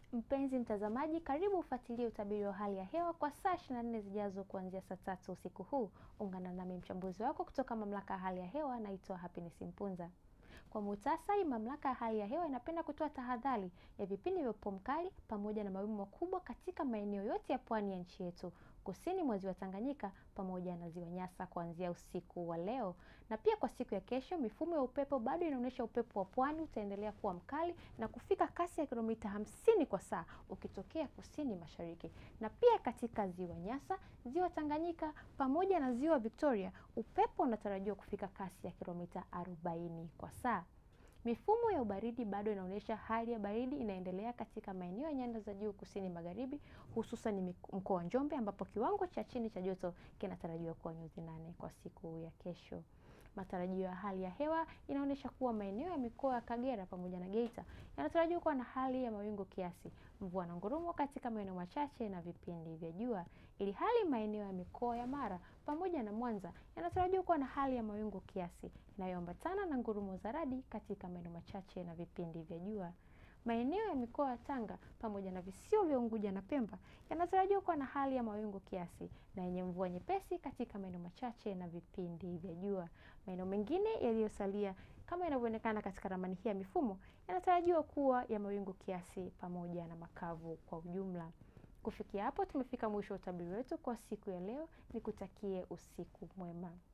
Mpenzi mtazamaji, karibu ufuatilie utabiri wa hali ya hewa kwa saa 24 zijazo kuanzia saa tatu usiku huu. Ungana nami mchambuzi wako kutoka mamlaka ya hali ya hewa, naitwa Happiness Mpunza. Kwa muhtasari, mamlaka ya hali ya hewa inapenda kutoa tahadhari ya vipindi vya upepo mkali pamoja na mawimbi makubwa katika maeneo yote ya pwani ya nchi yetu, kusini mwa ziwa Tanganyika pamoja na ziwa Nyasa kuanzia usiku wa leo. Na pia kwa siku ya kesho, mifumo ya upepo bado inaonyesha upepo wa pwani utaendelea kuwa mkali na kufika kasi ya kilomita hamsini kwa saa ukitokea kusini mashariki. Na pia katika ziwa Nyasa, ziwa Tanganyika pamoja na ziwa Victoria, upepo unatarajiwa kufika kasi ya kilomita 40 kwa saa. Mifumo ya ubaridi bado inaonyesha hali ya baridi inaendelea katika maeneo ya nyanda za juu kusini magharibi, hususan mkoa wa Njombe ambapo kiwango cha chini cha joto kinatarajiwa kuwa nyuzi nane kwa siku ya kesho. Matarajio ya hali ya hewa inaonyesha kuwa maeneo ya mikoa ya Kagera pamoja na Geita yanatarajiwa kuwa na hali ya mawingu kiasi, mvua na ngurumo katika maeneo machache na vipindi vya jua, ili hali maeneo ya mikoa ya Mara pamoja na Mwanza yanatarajiwa kuwa na hali ya mawingu kiasi inayoambatana na ngurumo za radi katika maeneo machache na vipindi vya jua. Maeneo ya mikoa ya Tanga pamoja na visiwa vya Unguja na Pemba yanatarajiwa kuwa na hali ya mawingu kiasi na yenye mvua nyepesi katika maeneo machache na vipindi vya jua. Maeneo mengine yaliyosalia kama inavyoonekana katika ramani hii ya mifumo yanatarajiwa kuwa ya mawingu kiasi pamoja na makavu kwa ujumla. Kufikia hapo tumefika mwisho wa utabiri wetu kwa siku ya leo. Nikutakie usiku mwema.